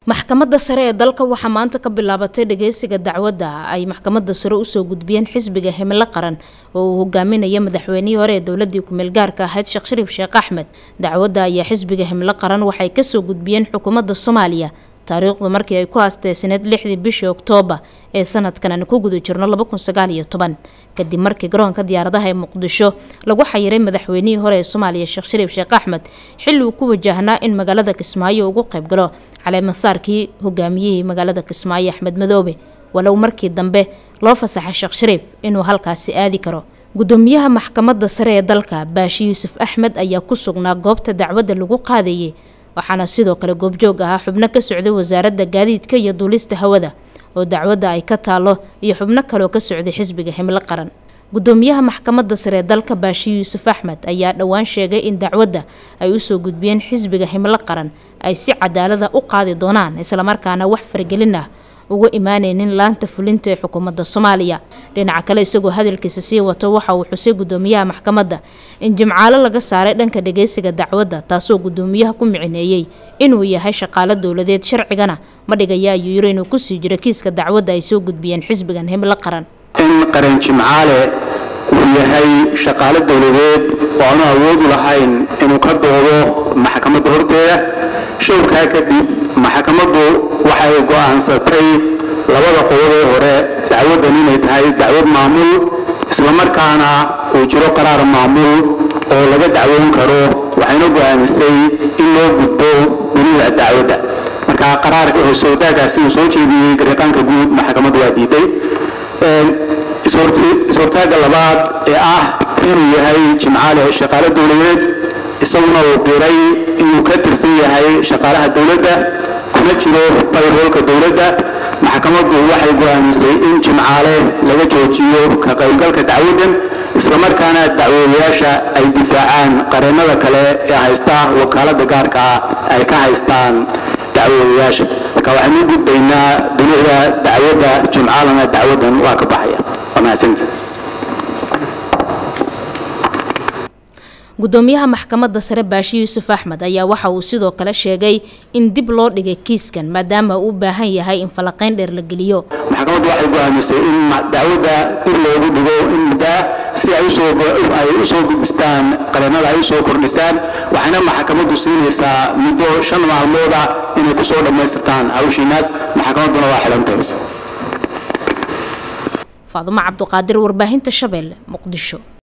maxkamadda sare ee dalka waxaa maanta ka bilaabatay dhageysiga dacwadda ay maxkamadda sare usoo gudbiyeen xisbiga himilo qaran oo uu hogaaminaya madaxweynihii hore ee dowladii ku-meel gaarka ahayd sheekh shariif sheekh axmed dacwadda ayaa xisbiga himilo qaran waxay kasoo gudbiyeen xukuumadda soomaaliya taariikhdu markii ay ku haasteysneed lixdii bishii oktoobar ee sanadkan aan ku guda jirno laba kun sagaal iyo toban kadib markii garoonka diyaaradaha ee muqdisho lagu xayiray madaxweynihii hore ee soomaaliya sheekh shariif sheekh axmed xilli uu ku wajahnaa in magaalada kismaayo ugu qayb galo caleemasaarkii hogaamiyihii magaalada kismaayo axmed madoobe walow markii dambe loo fasaxay sheekh shariif inuu halkaasi aadi karo gudoomiyaha maxkamadda sare ee dalka baashi yuusuf axmed ayaa ku sugnaa goobta dacwadda lagu qaadayay waxaana sidoo kale goobjoog ahaa xubno ka socday wasaaradda gaadiidka iyo duulista hawada oo dacwadda ay ka taalo iyo xubno kaleoo ka socday xisbiga himlo qaran gudoomiyaha maxkamadda sare ee dalka baashi yuusuf axmed ayaa dhowaan sheegay in dacwadda ay usoo gudbiyeen xisbiga himlo qaran ay si cadaalada u qaadi doonaan islamarkaana wax faragelin ah uga imaaneynin laanta fulinta ee xukuumadda soomaaliya dhinaca kale isagoo hadalkiisa sii wato waxa uu xusay gudoomiyaha maxkamadda in jimcaalo laga saaray dhanka dhageysiga dacwadda taasoo gudoomiyaha ku micineeyey inuu yahay shaqaalo dowladeed sharcigana ma dhigaya ayuu yiri inuu kusii jiro kiiska dacwadda ay soo gudbiyeen xisbigan himlo qaran in qaran jimcaale uu yahay shaqaalo dowladeed oo aanu awoodu lahayn inuu ka doodo maxkamadda horteeda showrkaa kadib maxkamaddu waxay go'aansatay labada qodobee hore dacwaddan inay tahay dacwad maamul islamarkaana uu jiro qaraar maamul oo laga dacwoon karo waxayna go'aamisay in loo gudbo dunida dacwadda marka qaraarka sowdaagaasi uu soo jeediyey gariiqaanka guud maxkamaddu waa diiday is-hortaaga labaad ee ah inuu yahay jimcaale shaqaalo dowladeed isaguna uu qiray inuu ka tirsan yahay shaqaalaha dowladda kuna jiro bayroolka dowladda maxkamaddu waxay go'aamisay in jimcaale laga joojiyo ka qaybgalka dacwaddan islamarkaana dacwoodayaasha ay difaacaan qareennada kale ee haysta wakaaladda gaarka ah ay ka haystaan dacwoodayaasha marka waxaynu u gudbaynaa dunida dacwadda jimcaalana dacwaddan waa ka baxaya waa mahadsanta gudoomiyaha maxkamadda sare baashi yuusuf axmed ayaa waxa uu sidoo kale sheegay in dib loo dhigay kiiskan maadaama uu u baahan yahay in falaqayn dheer la geliyo maxkamaddu waxay go'aamisay in dacwadda dib loogu dhigo in muddaa si ay usooay usoo gudbistaan qareennada ay usoo kordhisaan waxayna maxkamaddu siinaysaa muddo shan maalmooda inay kusoo dhammaystirtaan hawshiinaas maxkamadduna waa xidhantay faadumo cabduqaadir warbaahinta shabeelle muqdisho